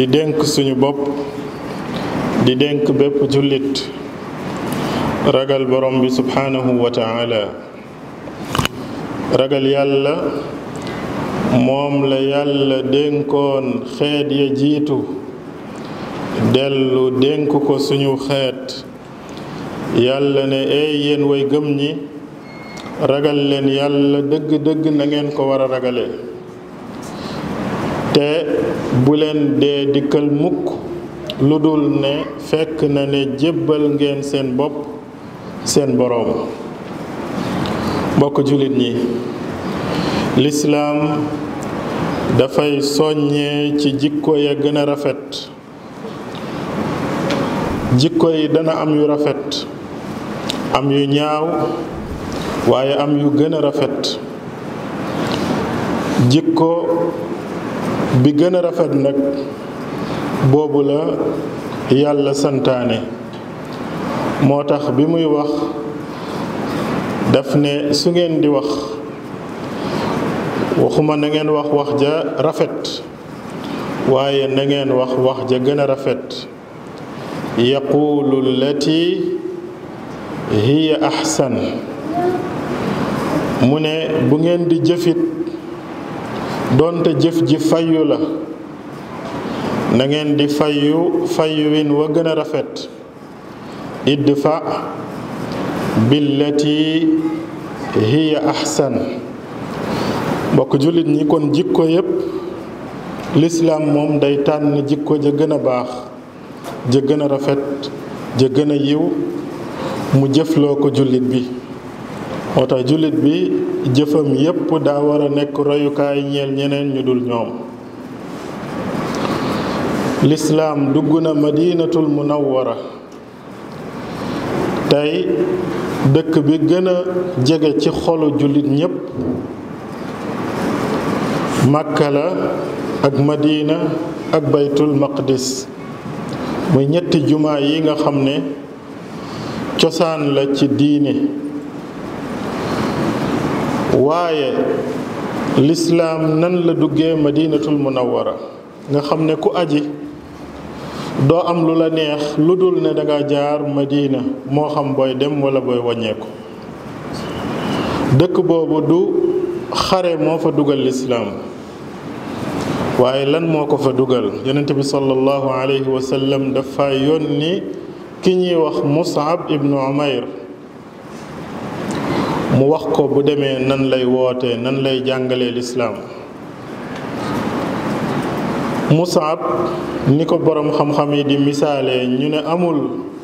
di dénk suñu bopp di dénk bépp jullit ragal borom bi subhaanahu wa taala ragal yàlla moom la yàlla dénkoon xeet ya jiitu dellu dénk ko suñu xeet yàlla ne eey yéen way gëm ñi ragal leen yàlla dëgg-dëgg na ngeen ko war a ragale te bu leen dee dikkal mukk lu dul ne fekk na ne jébbal ngeen seen bopp seen boroom mbokk jullit ñi lislaam dafay soññee ci jikko ya gën a rafet jikko yi dana am yu rafet am yu ñaaw waaye am yu gën a rafet jikko bi gën a rafet nag boobu la yàlla santaane moo tax bi muy wax daf ne su ngeen di wax waxuma na ngeen wax wax ja rafet waaye na ngeen wax wax ja gën a rafet yaquulu llati hiya ahsan mu ne bu ngeen di jëfit doonte jëf ji fayu la na ngeen di fayu fayuwin wa gën a rafet idfa billati hiya ahsan mbokk jullit ñi kon jikko yépp lislaam moom day tànn jikko ja gën a baax ja gën a rafet ja gën a yiw mu jëfloo ko jullit bi moo tax jullit bi jëfam yépp daa war a nekk royukaay ñeel ñeneen ñu dul ñoom lislaam dugg na madinatul munawwara tey dëkk bi gën a jege ci xolu jullit ñépp màkka la ak madina ak baytul maqdis muy ñetti jumaa yi nga xam ne cosaan la ci diine waaye lislaam nan la duggee madinatul munawwara nga xam ne ku aji doo am lu la neex lu dul ne danga jaar madina moo xam booy dem wala booy wàññeeku dëkk boobu du xare moo fa dugal lislaam waaye lan moo ko fa dugal yonent bi sallallahu alayhi wa sallam dafa yónni ki ñuy wax Mus'ab ibnu Umayr mu wax ko bu demee nan lay wootee nan lay jàngalee lislaam Mus'ab ni ko boroom xam-xam yi di misaalee ñu ne amul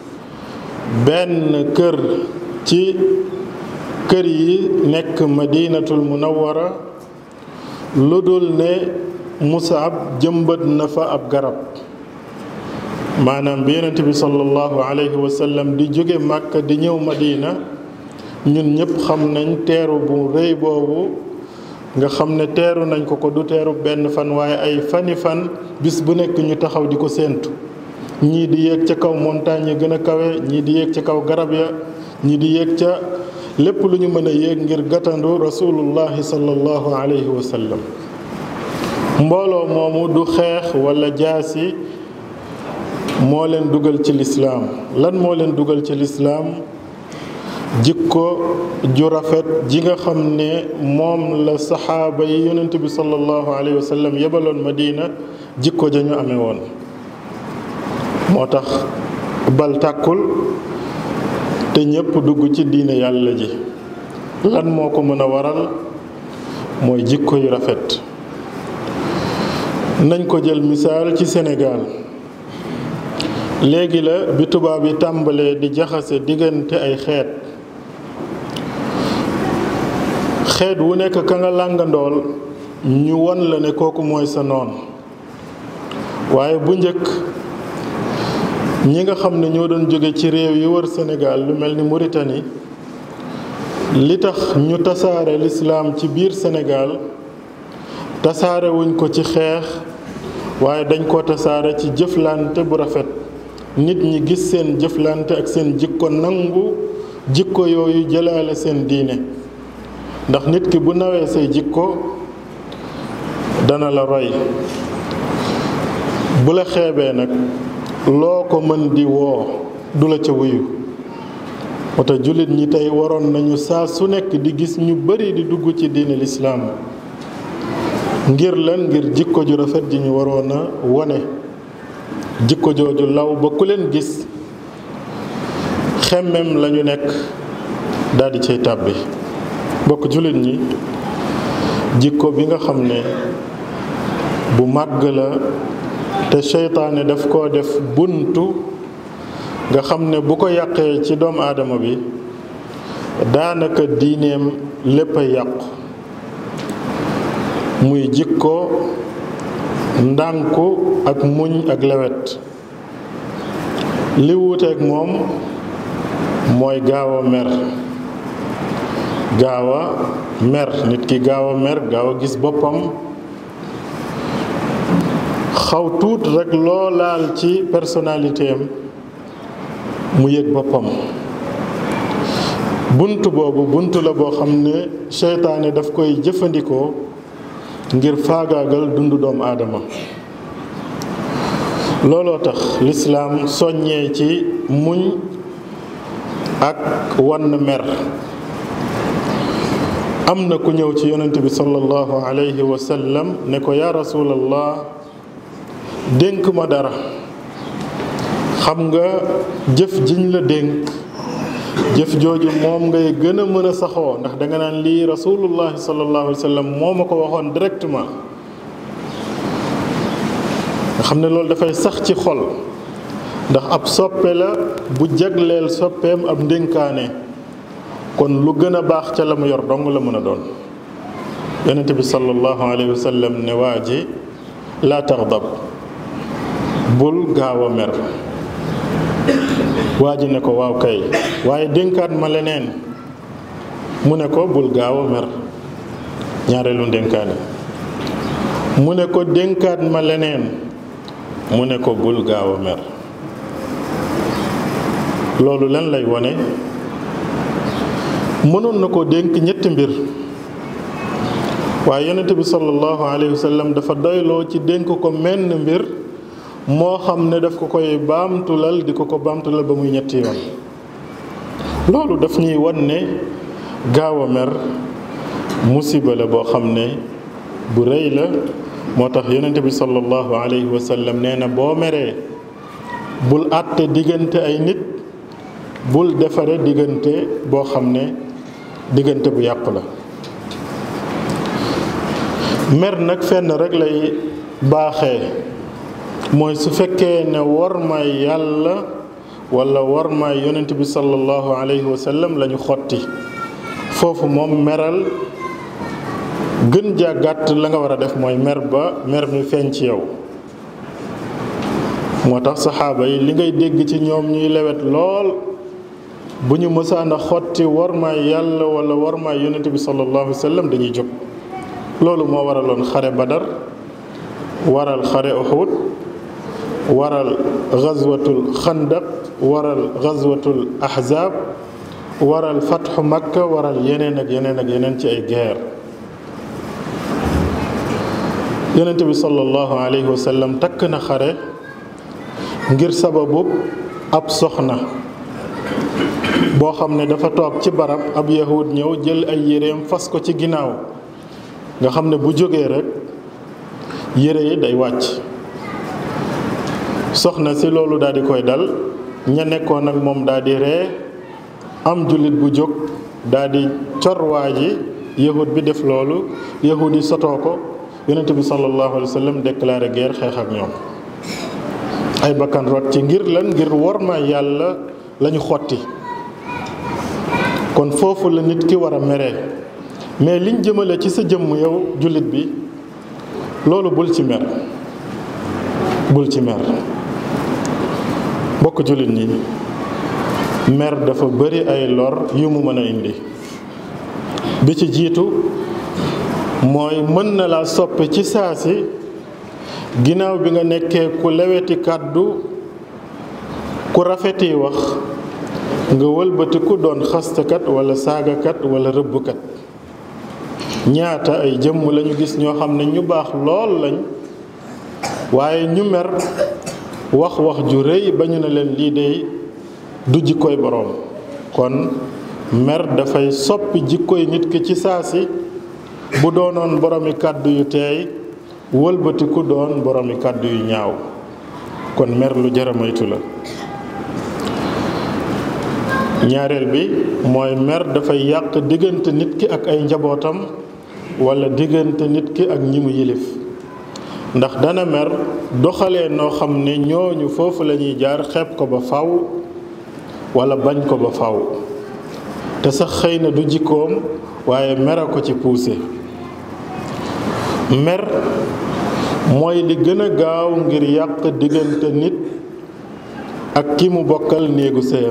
benn kër ci kër yi nekk madinatul munawwara lu dul ne Mus'ab jëmbat na fa ab garab maanaam bi yonent bi sallallahu alayhi wa sallam di jóge Màkka di ñëw Madina ñun ñëpp xam nañ teeru bu rëy boobu nga xam ne teeru nañ ko ko du teeru benn fan waaye ay fani fan bis bu nekk ñu taxaw di ko séentu ñii di yéeg ca kaw montagne yi gën a kawe ñii di yéeg ca kaw garab ya ñii di yéeg ca lépp lu ñu mën a yéeg ngir gàttandu rasulullahi sallallahu alayhi wa sallam mbooloo moomu du xeex wala jaasi moo leen dugal ci lislaam lan moo leen dugal ci lislaam jikko ju rafet ji nga xam ne moom la saxaaba yi yonent bi sallallahu alayhi wa sallam yebaloon madina jikko ja ñu amee woon moo tax bal tàkkul te ñépp dugg ci diine yàlla ji lan moo ko mën a waral mooy jikko yu rafet nañ ko jël misaal ci Sénégal léegi la bi tubaab yi tàmbalee di jaxase diggante ay xeet xeet wu nekk ka nga làngandool ñu won la ne kooku mooy sa noon waaye bu njëkk ñi nga xam ne ñoo doon jóge ci réew yi wër Sénégal lu mel ni Mauritanie li tax ñu tasaare lislaam ci biir Sénégal tasaare wuñ ko ci xeex waaye dañ ko tasaare ci jëflante bu rafet nit ñi gis seen jëflante ak seen jikko nangu jikko yooyu jëlaale seen diine ndax nit ki bu nawee say jikko dana la roy bu la xeebee nag loo ko mën di woo du la ca wuyu moo tax jullit ñi tey waroon nañu saa su nekk di gis ñu bari di dugg ci diine lislaam ngir lan ngir jikko ju rafet ji ñu waroon a wone jikko jooju law ba ku leen gis xemmem lañu nekk daldi cay tàbbi bokk jullit ñi jikko bi nga xam ne bu màgg la te seytaane daf koo def buntu nga xam ne bu ko yàqee ci doomu aadama bi daanaka diineem lépp a yàqu muy jikko ndànku ak muñ ak lewet li wuuteeg moom mooy gaaw a mer gaaw a mer nit ki gaaw a mer gaaw a gis boppam xaw tuut rekk loo laal ci personnalité am mu yëg boppam bunt boobu bunt la boo xam ne seytaane daf koy jëfandikoo ngir faagaagal dundu doomu aadama looloo tax lislaam soññee ci muñ ak wann mer am na ku ñëw ci yonent bi sallallahu alayhi wa sallam ne ko yaa rasulallah dénk ma dara xam nga jëf jiñ la dénk jëf jooju moom ngay gën a mën a saxoo ndax danga naan lii rasulullahi sallallahu alayhi wa sallam moo ma ko waxoon directement nga xam ne loolu dafay sax ci xol ndax ab soppe la bu jagleel soppeem ab ndénkaane kon lu gën a baax ca la mu yor dong la mën a doon yonente bi sallallahu alayhi wa sallam ne waa ji laa taxdab bul gaaw a mer waa ji ne ko waaw kay waaye dénkaat ma leneen mu ne ko bul gaaw a mer ñaareelu dénkaane mu ne ko dénkaat ma leneen mu ne ko bul gaaw a mer loolu lan lay wone mënoon na ko dénk ñetti mbir waaye yonente bi sallallahu alayhi wa sallam dafa doyloo ci dénk ko menn mbir moo xam ne daf ko koy baamtulal di ko ko baamtulal ba muy ñetti yoon loolu daf ñuy wan ne gaaw a mer musiba la boo xam ne bu rëy la moo tax yonente bi sallallahu alayhi wa sallam nee na boo meree bul àtte diggante ay nit bul defare diggante boo xam ne diggante bu yàqu la mer nag fenn rek lay baaxee mooy su fekkee ne war may yàlla wala war may yonent bi sallallahu alayhi wa sallam la ñu xotti foofu moom meral gën jaa gàtt la nga war a def mooy mer ba mer mi feeñ ci yow moo tax saxaaba yi li ngay dégg ci ñoom ñuy lewet lool bu ñu mësaan a xotti war may yàlla wala war may yonent bi sallallahu alayhi wa sallam dañuy jóg loolu moo waraloon xare badar waral xare uxud waral gazwatul xandaq waral gazwatul ahzab waral fatxu makka waral yeneen ak yeneen ak yeneen ci ay guerre yonente bi sallallahu alayhi wa sallam takk na xare ngir sababu ab soxna boo xam ne dafa toog ci barab ab yahud ñëw jël ay yéreem fas ko ci ginnaaw nga xam ne bu jógee rek yére yi day wàcc soxna si loolu daal di koy dal ña nekkoon ak moom daal di ree am jullit bu jóg daal di cor waa ji yahud bi def loolu yahud yi sotoo ko yonente bi sallallahu alayhi wa sallam déclaré guerre xeex ak ñoom ay bakkan rot ci ngir lan ngir worma yàlla lañu xotti kon foofu la nit ki war a meree mais liñ jëmale ci sa jëmm yow jullit bi loolu bul ci mer bul ci mer mbokk jullit ñi mer dafa bari ay lor yu mu mën a indi bi ci jiitu mooy mën na laa soppi ci saasi ginnaaw bi nga nekkee ku leweti kàddu ku rafeti wax nga wëlbatiku doon xastakat wala saagakat wala rëbbkat ñaata ay jëmm lañu gis ñoo xam ne ñu baax lool lañ waaye ñu mer wax wax ju rëy ba ñu ne leen lii dey du jikkooy boroom kon mer dafay soppi jikkooy nit ki ci saa si bu doonoon boroomi kàddu yu teey wëlbatiku doon boroomi kàddu yu ñaaw kon mer lu jara moytu la ñaareel bi mooy mer dafay yàq diggante nit ki ak ay njabootam walla diggante nit ki ak ñi mu yilif ndax dana mer doxalee noo xam ne ñooñu foofu lañuy jaar xeeb ko ba faw walla bañ ko ba faw te sax xëy na du jikkoom waaye mer a ko ci puuse mer mooy li gën a gaaw ngir yàq diggante nit ak ki mu bokkal néegu séyam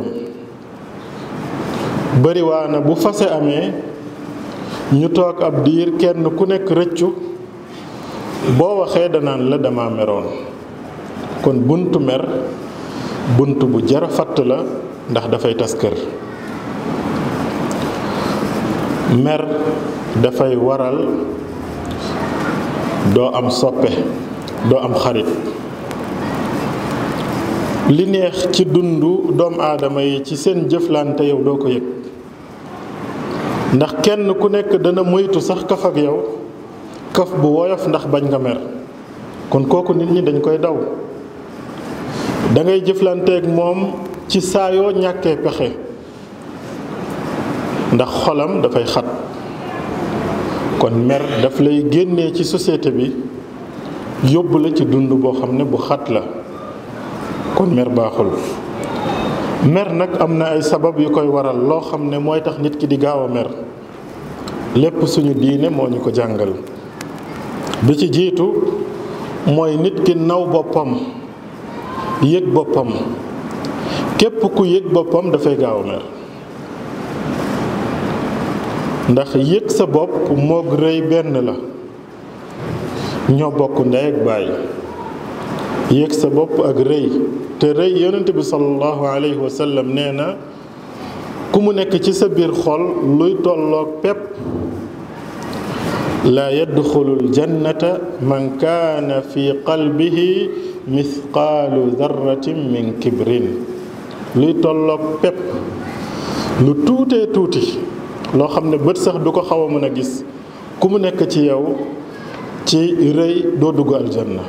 bariwaana bu fase amee ñu toog ab diir kenn ku nekk rëccu boo waxee danaan la dama meroon kon buntu mer bunt bu jara fatt la ndax dafay tas kër mer dafay waral doo am soppe doo am xarit li neex ci dundu doomu aadama yi ci seen jëflante yow doo ko yëg ndax kenn ku nekk dana moytu sax kaf ak yow kaf bu woyof ndax bañ nga mer kon kooku nit ñi dañ koy daw da ngay jëflanteeg moom ci saa yoo ñàkkee pexe ndax xolam dafay xat kon mer daf lay génnee ci société bi yóbbu la ci dund boo xam ne bu xat la kon mer baaxul mer nag am na ay sabab yu koy waral loo xam ne mooy tax nit ki di gaaw a mer lépp suñu diine moo ñu ko jàngal bi ci jiitu mooy nit ki naw boppam yëg boppam képp ku yëg boppam dafay gaaw a mer ndax yëg sa bopp moog rëy benn la ñoo bokk ndey ak baay yëg sa bopp ak rëy te rëy yonent bi sallallahu alayhi wa sallam nee na ku mu nekk ci sa biir xol luy tolloog pepp laa yadxulul jannata man kaana fi qalbihi mithqaalu darratin min kibrin luy tolloog pepp lu tuutee tuuti loo xam ne bët sax du ko xaw a mën a gis ku mu nekk ci yow ci rëy doo dugg aljanna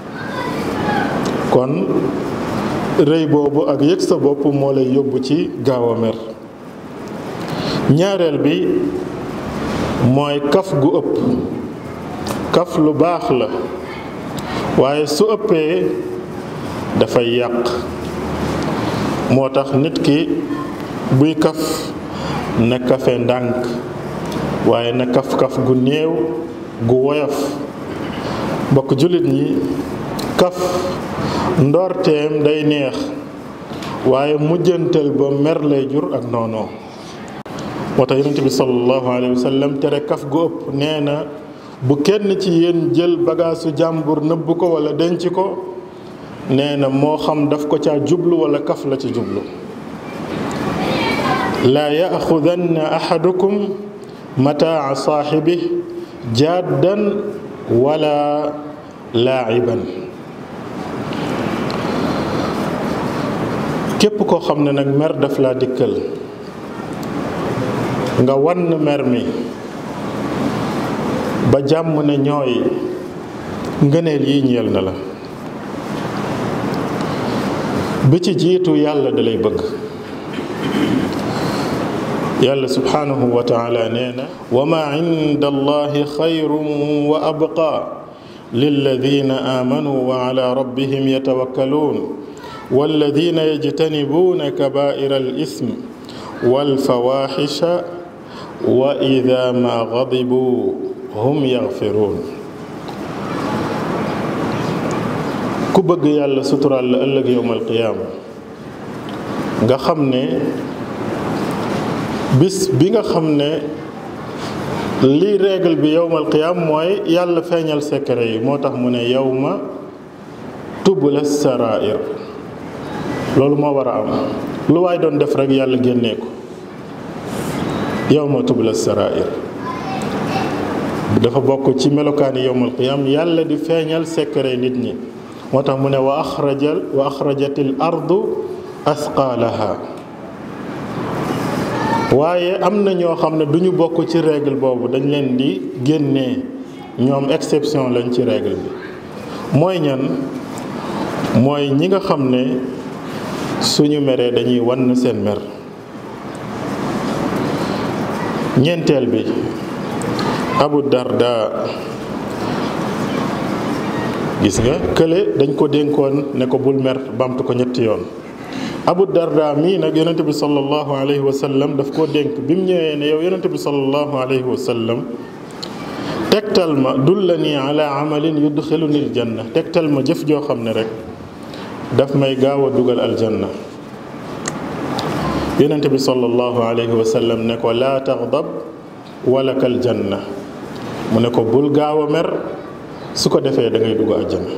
kon rëy boobu ak yëg sa bopp moo lay yóbbu ci gaaw a mer ñaareel bi mooy kaf gu ëpp kaf lu baax la waaye su ëppee dafay yàq moo tax nit ki buy kaf na kafe ndànk waaye na kaf-kaf gu néew gu woyof mbokk jullit ñi kaf ndoorteem day neex waaye mujjantal ba mer lay jur ak noonoo moo tax yonent bi sallallahu alayhi wa sallam tere kaf gu ëpp nee na bu kenn ci yéen jël bagaasu jàmbur nëbb ko wala denc ko nee na moo xam daf ko caa jublu wala kaf la ci jublu laa yaxudanna axadukum mataa saaxibi jaddan wala laaciban képp koo xam ne nag mer daf laa dikkal nga wann mer mi ba jàmm ne ñooy ngëneel yi ñeel na la bi ci jiitu yàlla da lay bëgg yàlla subhanahu wa taala nee na wa ma inda allahi xayrun wa abqa lilladina amanu wa ala rabbihim yatawakkaluun walladina yajtanibuuna kabaira alism walfawaxisha wa ida ma gadibu hum yaxfiruun ku bëgg yàlla suturaal la ëllëg yowmal qiyaama nga xam ne bis bi nga xam ne lii règle bi yowmal qiyaam mooy yàlla feeñal secret yi moo tax mu ne yowma tubla sarair loolu moo war a am lu waay doon def rek yàlla génnee ko yowma tubla sarair dafa bokk ci melokaani yowmal qiyaam yàlla di feeñal secret nit ñi moo tax mu ne wa axrajal wa axrajatil ardu asqaalaha waaye am na ñoo xam ne du ñu bokk ci règle boobu dañ leen di génnee ñoom exception lañ ci règle bi mooy ñan mooy ñi nga xam ne suñu meree dañuy wann seen mer ñeenteel bi abu darda gis nga kële dañ ko dénkoon ne ko bul mer bamtu ko ñetti yoon abu darda mii nag yonente bi sallallahu alayhi wa sallam daf koo dénk bi mu ñëwee ne yow yonente bi sallallahu alayhi wa sallam tegtal ma dullani ala amalin yudxiluni aljanna tegtal ma jëf joo xam ne rek daf may gaaw a dugal aljanna yonente bi sallallahu alayhi wa sallam ne ko laa taxdab walaka aljanna mu ne ko bul gaaw a mer su ko defee da ngay dugg aljanna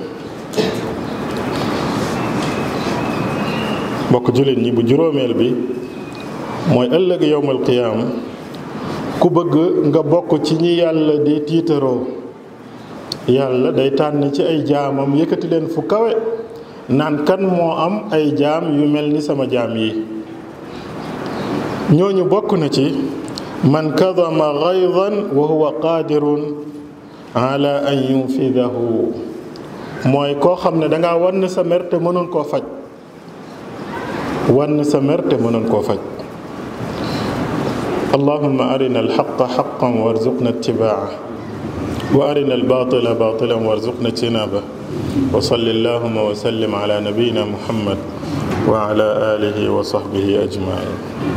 bokk jullit ñi bu juróomeel bi mooy ëllëg yowmal qiyaam ku bëgg nga bokk ci ñi yàlla di tiitaroo yàlla day tànn ci ay jaamam yëkkati leen fu kawe naan kan moo am ay jaam yu mel ni sama jaam yi ñooñu bokk na ci man kadama gaydan wa huwa qaadirun ala an yunfidahu mooy koo xam ne danga wann sa mer te mënoon koo faj wann sa mer te mënoon koo faj allahumma arina alxaqa xaqan warzuqna ittibaa wa arina albatila batilan warzuqna ijtinaba wa salli allahuma wa sallim ala nabiyina muhammad wa ala alihi wa sahbihi ajmain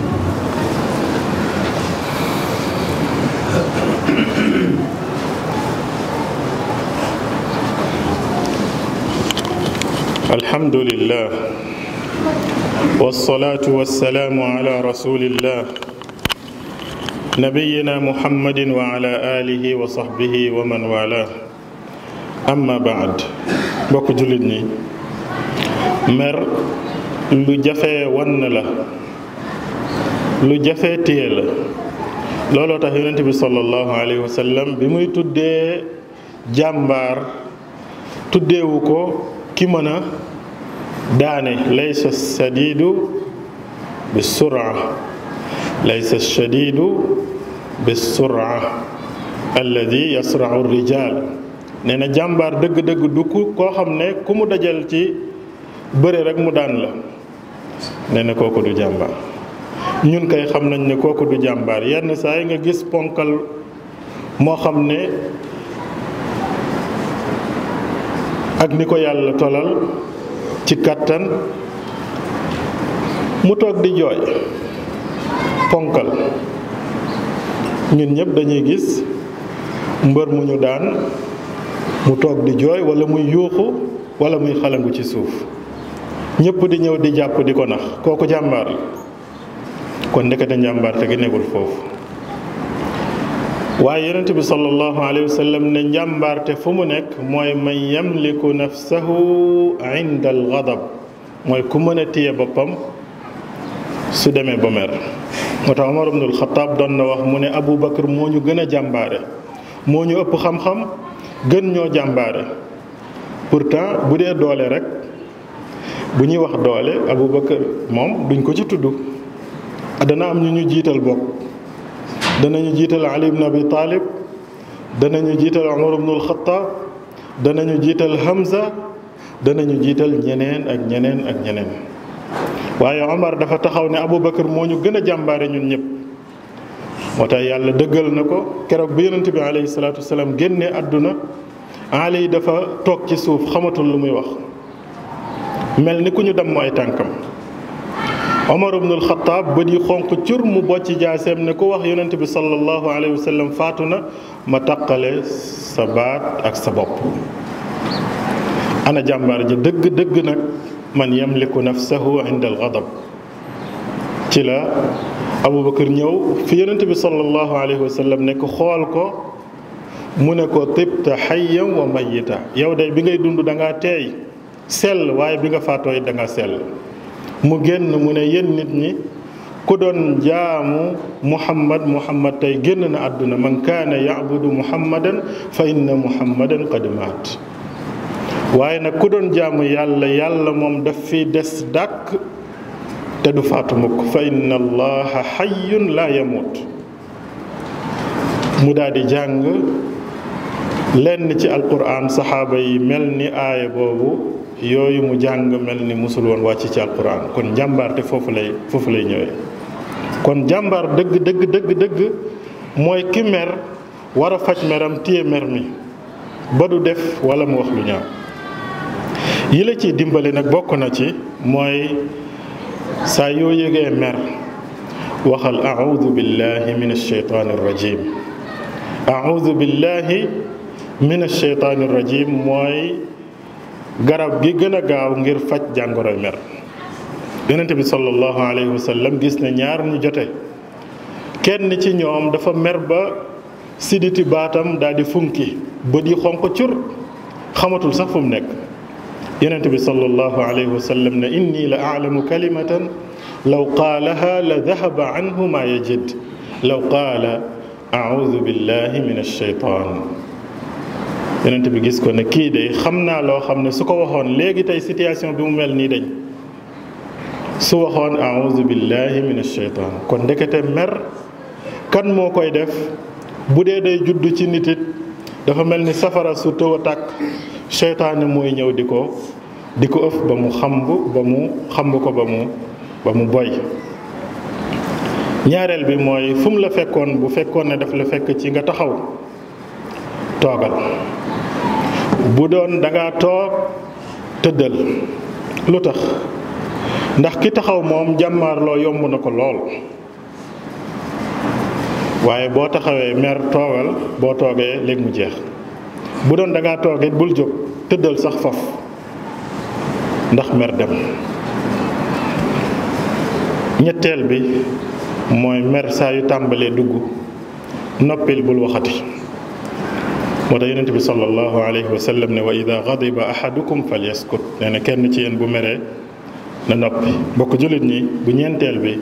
الحمد لله والصلاة والسلام على رسول الله نبينا محمد وعلى آله وصحبه ومن والاه أما بعد bokk jullit ñi mer lu jafe wann la lu jafe téye la looloo tax yonent bi sallallahu alayhi wa sallam bi muy tuddee jàmbaar tuddeewu ko ki mën a daane laysa shadidu bi sura laysa shadidu bi sura alladi yasrau rijal nee na jàmbaar dëgg-dëgg du ku koo xam ne ku mu dajal ci bëre rek mu daan la nee na kooku du jàmbaar ñun kay xam nañ ne kooku du jàmbaar yenn saa yi nga gis ponkal moo xam ne ak ni ko yàlla tolal ci kàttan mu toog di jooy ponkal ñun ñëpp dañuy gis mbër mu ñu daan mu toog di jooy wala muy yuuxu wala muy xalangu ci suuf ñëpp di ñëw di jàpp di ko nax kooku jàmbaar la kon ndekete njàmbaar te gi nekkul foofu waaye yonent bi sallallahu alayhi wa sallam ne njàmbaarte fu mu nekk mooy man yamliku nafsahu inda al ghadab mooy ku mën a téye boppam su demee ba mer moo tax Omar ibnul Xataab doon na wax mu ne Abu Bakar moo ñu gën a jàmbaare moo ñu ëpp xam-xam gën ñoo jàmbaare pourtant bu dee doole rek bu ñuy wax doole Abu Bakar moom duñ ko ci tudd dana am ñu ñu jiital bokk danañu jiital Ali ibn Abi Talib danañu jiital Umar ibn al-Khattab danañu jiital Hamza danañu jiital ñeneen ak ñeneen ak ñeneen waaye Omar dafa taxaw ne Aboubacar moo ñu gën a jàmbaare ñun ñëpp moo tax yàlla dëggal na ko keroog bi yonent bi alayhi salaatu wasalaam génnee àdduna Ali dafa toog ci suuf xamatul lu muy wax mel ni ku ñu damm ay tànkam Omar ibnul Xataab bët yi xonq cur mu bocc jaaseem ne ku wax yonent bi sallallahu alayhi wa sallam faatu na ma taqale sa baat ak sa bopp ana jàmbaar ji dëgg dëgg nag man yamliku nafsahu inda al ghadab ci la Aboubacar ñëw fi yonent bi sallallahu alayhi wa sallam nekk xool ko mu ne ko tibta hayyan wa mayyita yow day bi ngay dund da ngaa teey sell waaye bi nga faatoo it da ngaa sell mu génn mu ne yéen nit ñi ku doon jaamu muhammad muhammad tey génn na àdduna man kaana yacbudu muhammadan fa inna muhammadan qad maat waaye nag ku doon jaamu yàlla yàlla moom daf fi des dàkk te du faatu mukk fa inna allaha xayyun laa yamut mu daal di jàng lenn ci alquran saxaaba yi mel ni aaya boobu yooyu mu jàng mel ni musul woon wàcc ci alquran kon jàmbaarte foofu lay foofu lay ñëwee kon jàmbaar dëgg dëgg dëgg dëgg mooy ki mer war a faj meram téye mer mi ba du def wala mu wax lu ñaaw yi la ciy dimbali nag bokk na ci mooy saa yoo yëgee mer waxal audu billahi min alcheytaan arrajim audu billahi min alcheytaan arrajim mooy garab gi gën a gaaw ngir faj jàngoroy mer yonent bi sallallahu alayhi wa sallam gis na ñaar ñu jote kenn ci ñoom dafa mer ba siditi baatam daal di funki bët yi xonq cur xamatul sax fu mu nekk yonent bi sallallahu alayhi wa sallam ne inni la aalamu kalimatan law qaalaha la dahaba anhu ma yajid law qaala audu billahi min alcheytan yonent bi gis ko ne kii de xam naa loo xam ne su ko waxoon léegi tey situation bi mu mel nii dañ su waxoon audu billahi min alcheytan kon ndekete mer kan moo koy def bu dee day judd ci nit it dafa mel ni safara su tëw a tàkk seytaane mooy ñëw di ko di ko ëf ba mu xamb ba mu xamb ko ba mu ba mu boy ñaareel bi mooy fu mu la fekkoon bu fekkoon ne daf la fekk ci nga taxaw toogal bu doon dangaa toog tëddal lu tax ndax ki taxaw moom jàmmaarloo yomb na ko lool waaye boo taxawee mer toogal boo toogee léegi mu jeex bu doon dangaa toogee bul jóg tëddal sax faf ndax mer dem ñetteel bi mooy mer saa yu tàmbalee dugg noppil bul waxati moo tax yonent bi sallallahu alayhi wa sallam ne wa ida gadiba ahadukum falyaskut nee na kenn ci yéen bu meree na noppi mbokk jullit ñi bu ñeenteel bi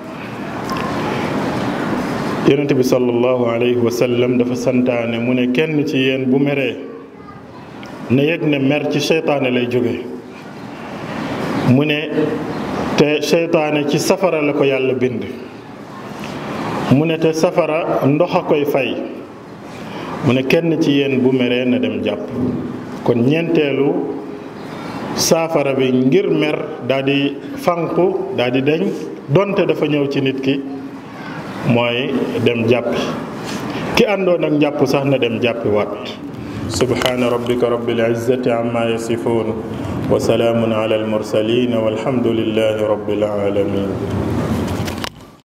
yonent bi sallallahu alayhi wa sallam dafa santaane mu ne kenn ci yéen bu meree na yëg ne mer ci seytaane lay jóge mu ne te seytaane ci safara la ko yàlla bind mu ne te safara ndox a koy fay mu ne kenn ci yéen bu meree na dem jàpp kon ñeenteelu saafara bi ngir mer daal di fànqu daal di deñ donte dafa ñëw ci nit ki mooy dem jàppi ki àndoon ak njàpp sax na dem jàppi waat subhaana rabbika rabbil izzati amma yasifuun wa salaamun ala al mursalin walhamdulillahi rabbil alamin